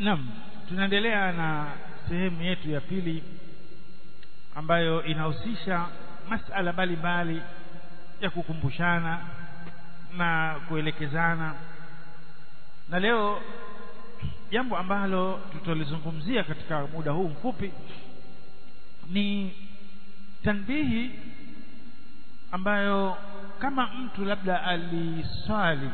Naam, tunaendelea na sehemu yetu ya pili ambayo inahusisha masala mbalimbali ya kukumbushana na kuelekezana, na leo jambo ambalo tutalizungumzia katika muda huu mfupi ni tanbihi ambayo kama mtu labda aliswali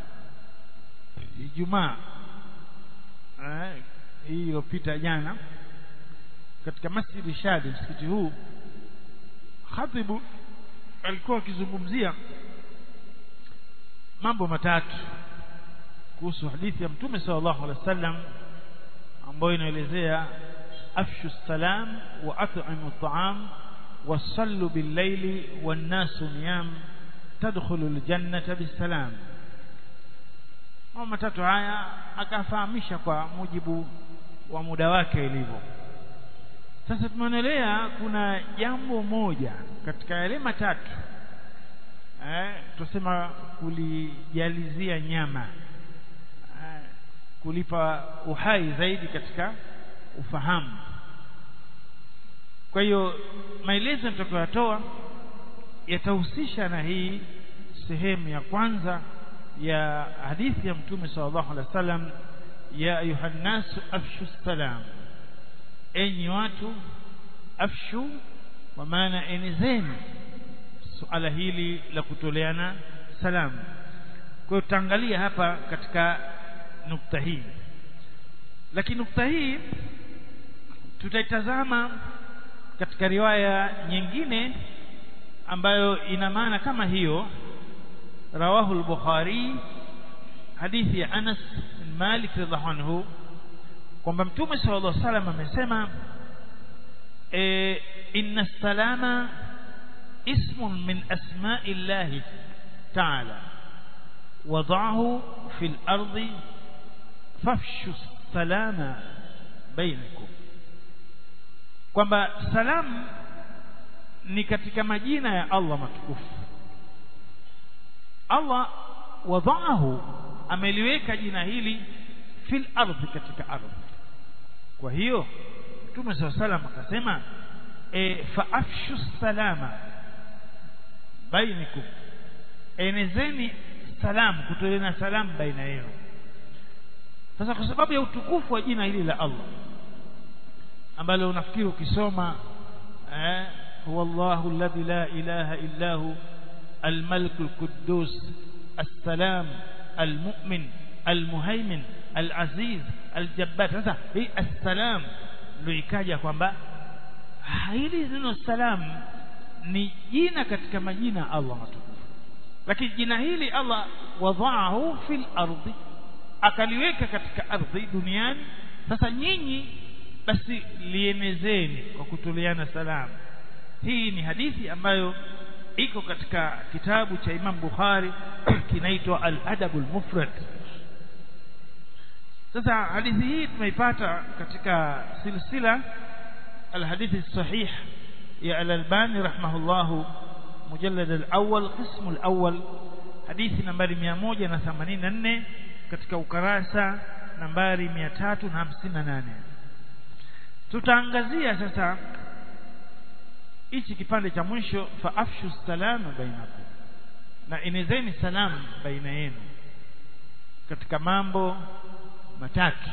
Ijumaa eh, hii iliyopita jana katika Masjidi Shadi, msikiti huu, khatibu alikuwa akizungumzia mambo matatu kuhusu hadithi ya Mtume sallallahu alaihi wasallam ambayo inaelezea afshu salam wa at'imu at'am wasallu bil-laili wan-nasu niyam tadkhulu al-jannata bis-salam mambo matatu haya akafahamisha kwa mujibu wa muda wake ilivyo sasa tumeonelea kuna jambo moja katika yale matatu eh, tusema kulijalizia nyama eh, kulipa uhai zaidi katika ufahamu kwa hiyo maelezo nitakayotoa yatahusisha na hii sehemu ya kwanza ya hadithi ya mtume sallallahu alaihi wasallam ya ayuhan nasu afshu salam enyi watu afshu kwa maana enezeni suala hili la kutoleana salamu kwa hiyo tutaangalia hapa katika nukta hii lakini nukta hii tutaitazama katika riwaya nyingine ambayo ina maana kama hiyo rawahu al-Bukhari hadithi ya Anas bin Malik radhiallahu anhu kwamba Mtume sallallahu alaihi wasallam amesema e, inna salama ismun min asma'i Allah ta'ala wada'ahu fil ardi fafshu salama bainakum kwamba salam ni katika majina ya Allah matukufu Allah wadaahu ameliweka jina hili fil ardhi katika ardhi kwa hiyo Mtume SAW salam akasema e, faafshu salama bainikum enezeni salamu kutoleana salamu baina yenu sasa kwa sababu ya utukufu wa jina hili la Allah ambalo unafikiri ukisoma eh, huwa Allahu alladhi la ilaha illa hu الملك القدوس السلام المؤمن المهيمن العزيز الجبار sasa hii assalam ndio ikaja kwamba hili neno salam ni jina katika majina Allah matukufu lakini jina hili Allah wadhaahu fil ardi akaliweka katika ardhi duniani sasa nyinyi basi lienezeni kwa kutoleana salamu hii ni hadithi ambayo iko katika kitabu cha Imam Bukhari kinaitwa Al-Adabul Mufrad sasa hadithi hii tumeipata katika silsila al-hadithi sahih ya Al-Albani rahimahullahu mujallad al-awwal qism al-awwal hadithi nambari 184 katika ukarasa nambari 358 tutaangazia sasa hichi kipande cha mwisho fa afshu salama bainakum na enezeni salamu baina yenu katika mambo matatu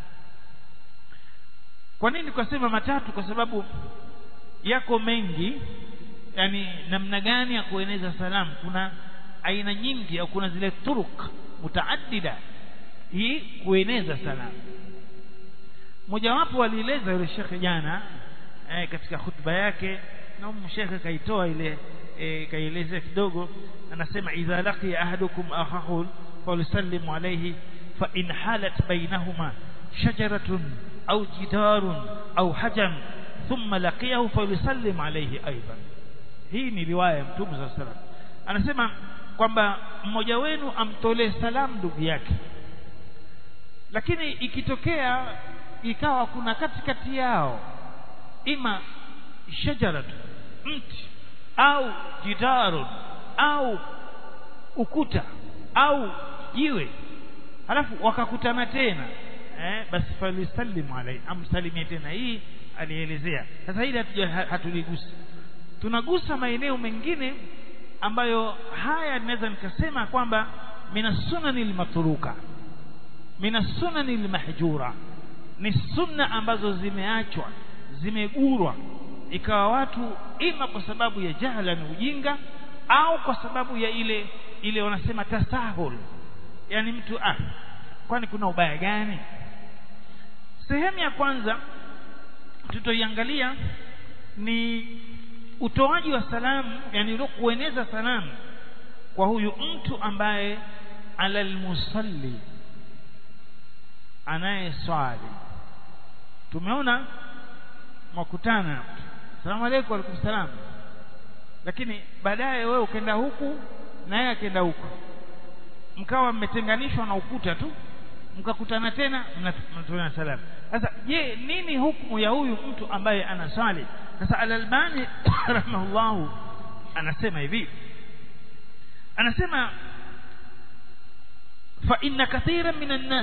kwa nini tukasema matatu kwa sababu yako mengi yani namna gani ya kueneza salamu kuna aina nyingi au kuna zile turuk mutaaddida hii kueneza salamu mojawapo alieleza yule shekhe jana eh, katika hutuba yake na shekhe kaitoa ile e, kaielezea kidogo anasema idha laqiya ahadukum akhahu falyusallim alayhi fa in halat bainahuma shajaratun au jidarun au hajam thumma laqiyahu falyusallim alayhi aidan hii ni riwaya ya mtume sallallahu alaihi wasallam anasema kwamba mmoja wenu amtolee salamu ndugu yake lakini ikitokea ikawa kuna katikati yao ima shajaratu mti au jidarun au ukuta au jiwe halafu wakakutana tena eh, basi falisallimu alayhi amsalimie tena hii alielezea sasa hili hatuligusi tunagusa maeneo mengine ambayo haya naweza nikasema kwamba mina sunani lmatruka mina sunani lmahjura ni sunna ambazo zimeachwa zimegurwa ikawa watu ima kwa sababu ya jahla ni ujinga au kwa sababu ya ile ile wanasema tasahul yani mtu ah kwani kuna ubaya gani sehemu ya kwanza tutoiangalia ni utoaji wa salamu yani kueneza salamu kwa huyu mtu ambaye alal musalli anayeswali tumeona mwakutana salamu alaykum alaykum salam lakini baadaye wewe ukenda huku na yeye akenda huku mkawa mmetenganishwa na ukuta tu mkakutana tena mnatoana salamu sasa je nini hukumu ya huyu mtu ambaye anaswali sasa al-Albani rahimahullahu anasema hivi anasema fa inna kathiran minan nas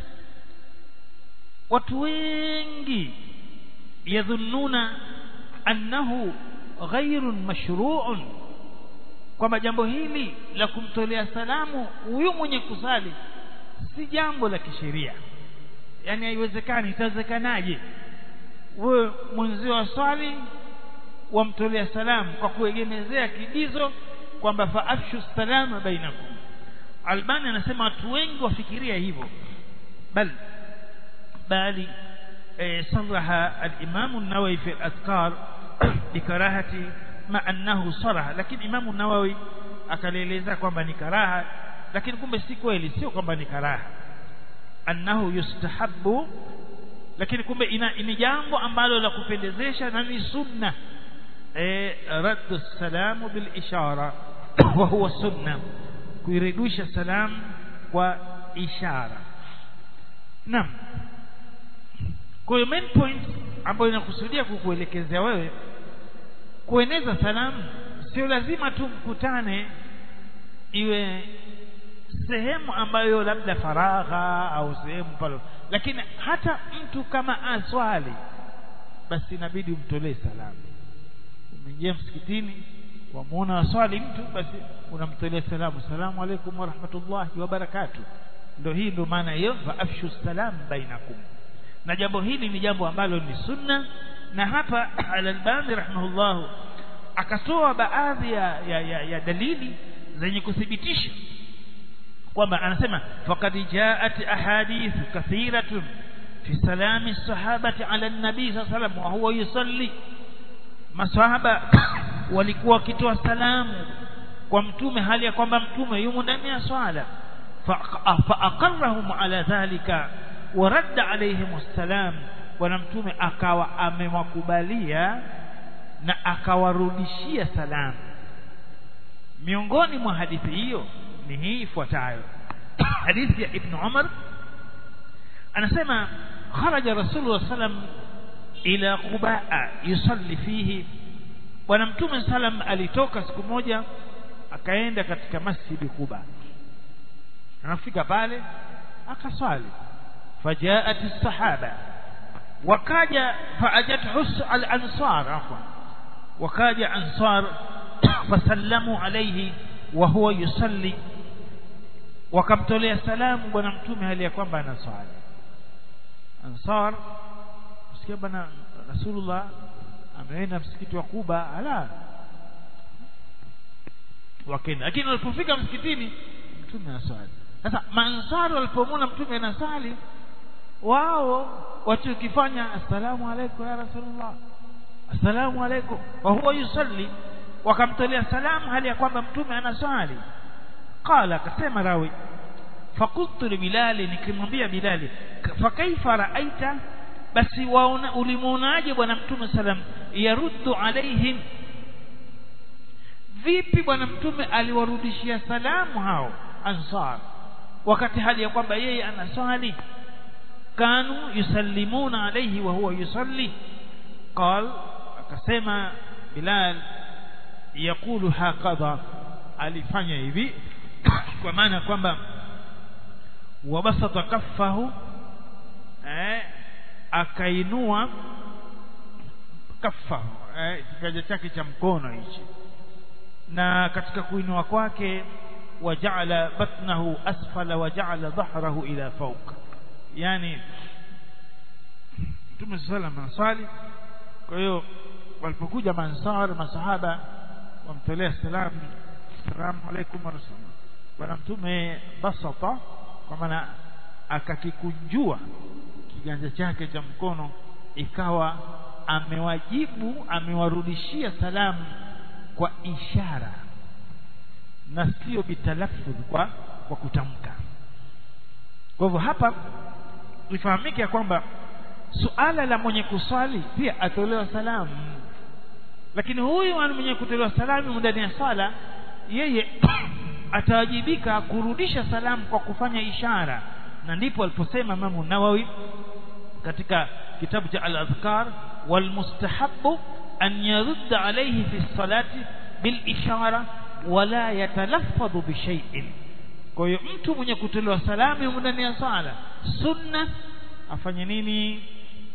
watu wengi yadhunnuna annahu ghairun mashru'un kwamba jambo hili la kumtolea salamu huyu mwenye kusali si jambo la kisheria yani haiwezekani itawezekanaje wewe mwenzio wa swali wamtolea salamu kwa kuegemezea kidizo kwamba faafshu salama bainakum albani anasema watu wengi wafikiria hivyo bal bali صرح الإمام النووي في الأذكار بكراهة مع أنه صرح لكن إمام النووي akaeleza kwamba ni karaha lakini kumbe si kweli sio kwamba ni karaha annahu yustahabbu lakini kumbe ina ni jambo ambalo la kupendezesha na ni sunna eh raddu salamu bil ishara wa huwa sunna kuirudisha salamu kwa ishara naam kwa hiyo main point ambayo inakusudia kukuelekezea wewe kueneza salamu sio lazima tu mkutane iwe sehemu ambayo labda faragha au sehemu pale lakini hata mtu kama aswali basi inabidi umtolee salamu umeingia msikitini wamuona waswali mtu basi unamtolea salamu salamu alaikum wa rahmatullahi wa barakatuh ndio hii ndio maana hiyo fa afshu salam bainakum na jambo hili ni jambo ambalo ni sunna na hapa al-Albani rahimahullah akatoa baadhi ya, ya, ya, ya dalili zenye kuthibitisha kwamba anasema faqad jaat ahadith kathiratun fi salami sahabati ala nabii sallallahu alayhi wasallam wa huwa yusalli masahaba walikuwa wakitoa salamu kwa mtume hali ya kwamba mtume yumo ndani ya swala fa aqarrahum ala dhalika wa radda alayhim assalam bwana mtume akawa amewakubalia na akawarudishia salamu miongoni mwa hadithi hiyo ni hii ifuatayo hadithi ya ibn Umar anasema kharaja rasulullah sallam ila Quba yusalli fihi bwana mtume sallam alitoka siku moja akaenda katika masjidi Quba anafika pale akaswali fajaat as-sahaba wakaja faajat hus al-ansar afwan wakaja ansar fasallamu alayhi wa huwa yusalli wakamtolea salamu bwana mtume hali ya kwamba anaswali ansar usikia bwana rasulullah ameenda msikiti wa Kuba ala wakenda lakini walipofika msikitini mtume anaswali sasa mansari walipomwona mtume anasali wao wachokifanya assalamu alaykum ya rasulullah assalamu alaykum wa huwa yusalli wakamtolea salamu hali ya kwamba mtume anaswali qala akasema rawi fakultu li bilali nikimwambia bilali fakaifa raaita basi waona ulimuonaje bwana mtume salam yaruddu alaihim vipi bwana mtume aliwarudishia salamu hao ansar wakati hali ya kwamba yeye anaswali kanu yusallimuna alayhi wa huwa yusalli qal akasema bilal yakulu hakadha alifanya hivi kwa maana kwamba wabasata kaffahu eh, akainua kafa eh, kiganja chake cha mkono hichi na katika kuinua kwake wajaala batnahu asfala wajaala dhahrahu ila fawq yani Mtume sallam anaswali kwa hiyo walipokuja mansar masahaba wamtolea salamu salamu alaykum wa rasul bwana mtume basata kwa maana akakikunjua kiganja chake cha mkono ikawa amewajibu amewarudishia salamu kwa ishara na sio bitalaffuz kwa kwa kutamka kwa hivyo hapa ifahamike ya kwamba suala la mwenye kuswali pia atolewa salamu lakini huyu mwenye kutolewa salamu ndani ya sala yeye atawajibika kurudisha salamu kwa kufanya ishara na ndipo aliposema Imam Nawawi katika kitabu cha al-adhkar wal mustahabbu an yarudda alayhi fi salati bil ishara wala yatalaffadhu bi shay'in kwa hiyo mtu mwenye kutolewa salamu ndani ya sala sunna afanye nini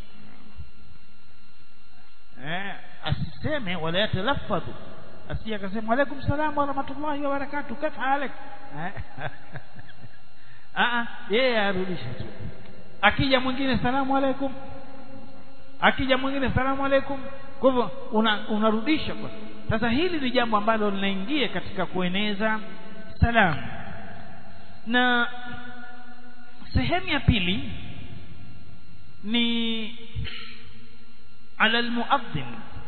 eh asiseme wala yatalaffadhu asije akasema alaykum salaam wa rahmatullahi wa barakatuh kaifa halik ah yeye arudishe tu akija mwingine salamu alaykum akija mwingine salamu alaykum kwa hivyo unarudisha una kwa sasa hili ni jambo ambalo linaingia katika kueneza salamu na sehemu ya pili ni ala almuadhdhin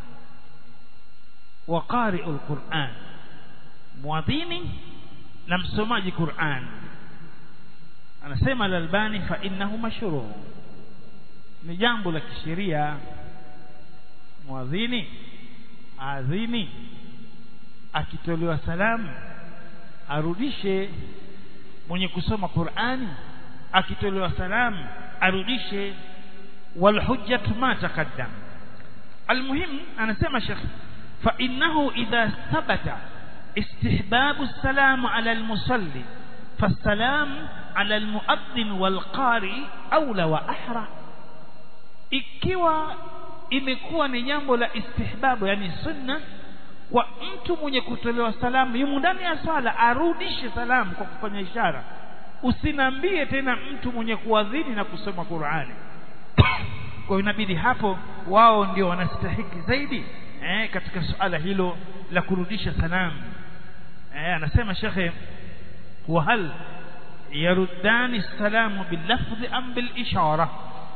wa qari'u alquran muadhini na msomaji Qur'an anasema al-Albani fa innahu mashru' ni jambo la kisheria muadhini adhini akitolewa salamu arudishe mwenye kusoma Qur'ani akitolewa salamu arudishe wal hujjatu ma taqaddam almuhim anasema Sheikh fa innahu idha thabata istihbabu السلام على المصلي فالسلام على المؤذن والقارئ أولى وأحرى ikiwa imekuwa ni jambo la istihbabu yani sunna kwa mtu mwenye kutolewa salamu yumo ndani ya swala arudishe salamu kwa kufanya ishara usinambie tena mtu mwenye kuadhini na kusoma Qur'ani kwa hiyo inabidi hapo wao ndio wanastahiki zaidi eh, katika suala hilo la kurudisha salamu eh, anasema shekhe wa hal yaruddani salamu bilafdhi am bil ishara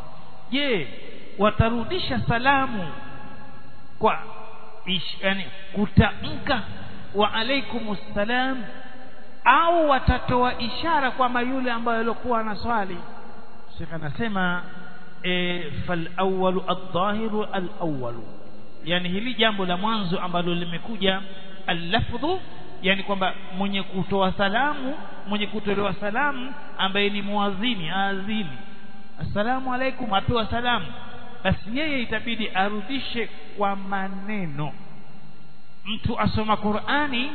je watarudisha salamu kwa ish, yani kutamka wa alaikumus salam au watatoa ishara kwamba yule ambaye alikuwa anaswali Sheikh anasema e, fal awwalu adh-dhahiru al-awwalu yani hili jambo la mwanzo ambalo limekuja al-lafdhu yani kwamba mwenye kutoa salamu mwenye kutolewa salamu ambaye ni muadhini aadhini assalamu alaikum atoa salamu basi yeye itabidi arudishe kwa maneno mtu asoma Qur'ani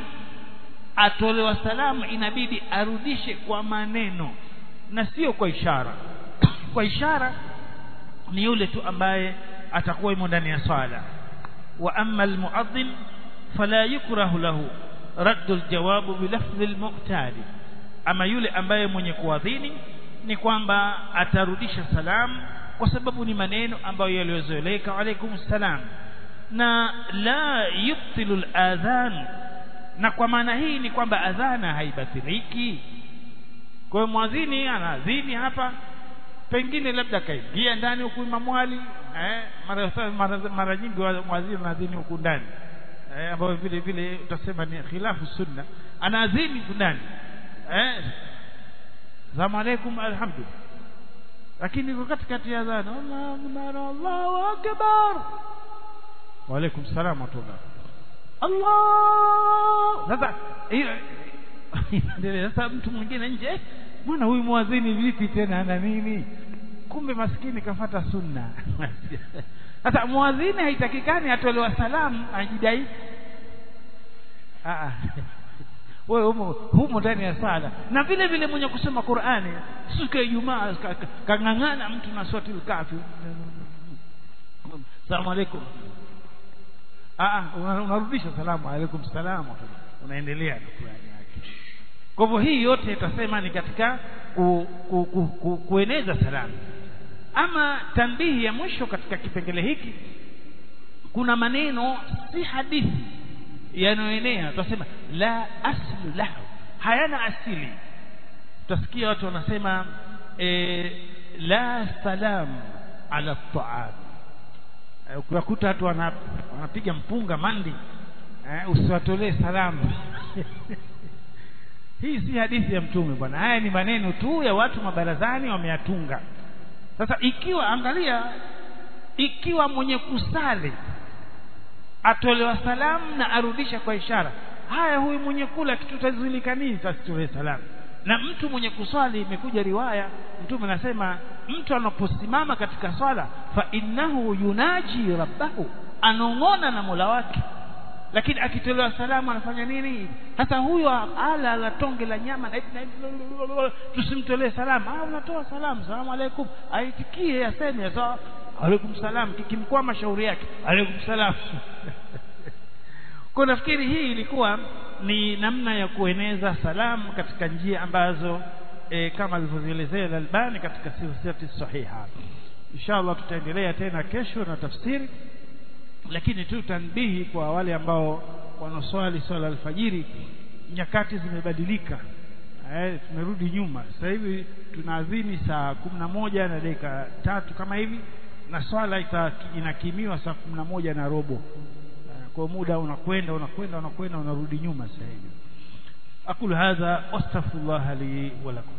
atolewa salamu inabidi arudishe kwa maneno na sio kwa ishara kwa ishara ni yule tu ambaye atakuwa imo ndani ya swala wa amma almuadhdhin fala yukrahu lahu raddu aljawabu bilafdhi almu'tadi ama yule ambaye mwenye kuadhini ni kwamba atarudisha salamu kwa sababu ni maneno ambayo yaliyozoeleka alaikum salam na la yubtilu aladhan na kwa maana hii ni kwamba adhana haibatiliki kwa hiyo mwadhini anaadhini hapa pengine labda kaingia ndani huku imamwali eh, mara, mara, mara nyingi mwadhini anaadhini huku ndani eh, ambayo vile vile utasema ni khilafu sunna anaadhini huku ndani eh, salamu alaikum alhamdulillah lakini iko katikati ya adhana Allahu akbar Allahu akbar wa alaikum salam wa rahmatullah Allah sasa hiyo sasa mtu mwingine nje bwana huyu muadhini vipi tena ana nini kumbe maskini kafata sunna sasa muadhini haitakikani atolewa salamu ajidai wewe humo humo ndani ya sala na vile vile mwenye kusoma Qur'ani siku ya Ijumaa kang'ang'ana mtu na swati al-kafi Asalamu alaykum ah unarudisha salamu alaykum salam unaendelea na Qur'ani yake kwa hivyo hii yote tutasema ni katika ku, ku, ku, ku, kueneza salamu ama tanbihi ya mwisho katika kipengele hiki kuna maneno si hadithi yanayoenea tutasema la aslu lahu hayana asili tutasikia watu wanasema e, la salam ala taam ukiwakuta watu wanapiga mpunga mandi eh, usiwatolee salamu hii si hadithi ya mtume bwana haya ni maneno tu ya watu mabarazani wameyatunga sasa ikiwa angalia ikiwa mwenye kusali atolewa salamu na arudisha kwa ishara haya huyu mwenye kula kitutazulika nini asitolee salamu na mtu mwenye kuswali imekuja riwaya mtume anasema mtu anaposimama katika swala fa innahu yunaji rabbahu anong'ona na mola wake lakini akitolewa salamu anafanya nini sasa huyo ala la tonge la nyama na hivi na hivi tusimtolee salamu ah unatoa salamu salamu alaikum aitikie aseme sawa alaikum salam kikimkwama shauri yake alaikum salam kwa nafikiri hii ilikuwa ni namna ya kueneza salamu katika njia ambazo e, kama alivyozielezea Al-Albani katika silsilati sahiha inshallah tutaendelea tena kesho na tafsiri lakini tu tanbihi kwa wale ambao wanaoswali swala alfajiri nyakati zimebadilika eh, tumerudi nyuma sasa hivi tunaadhini saa kumi na moja na dakika tatu kama hivi na swala inakimiwa saa kumi na moja na robo kwa muda unakwenda unakwenda unakwenda unarudi nyuma sasa hivi aqulu hadha wastaghfirullah li wa lakum